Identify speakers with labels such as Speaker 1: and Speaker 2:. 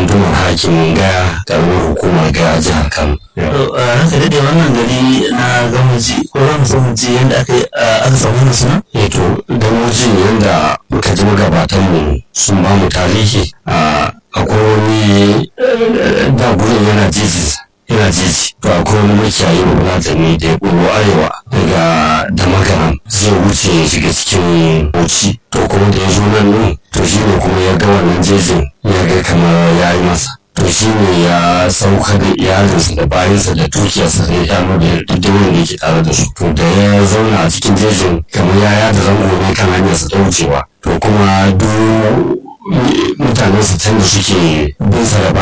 Speaker 1: gundumar hakimin gaya karamar hukumar gaya jihar kano
Speaker 2: ranka daɗe wannan gari na gamaji ko za mu so mu ji yadda aka aka samu wannan suna
Speaker 1: eto gamoji yadda muka ji magabatan mu sun ba mu tarihi a akwai wani da gurin yana jeji yana jeji to akwai wani makiyayi bafulatani da ya ɓullo arewa daga damagaram zai wuce ya shiga cikin bauchi to kuma da ya zo nan nun to shi ne kuma ya ga wannan jejin ya ga kamar ya yi masa to shi ne ya sauka da iyalinsa da bayansa da dukiyarsa da ya da dukkanin da yake tare da su to da ya zauna a cikin jejin kamar ya yada zango ne kan hanyarsa ta wucewa to kuma duk mutanen su can da suke bin sa da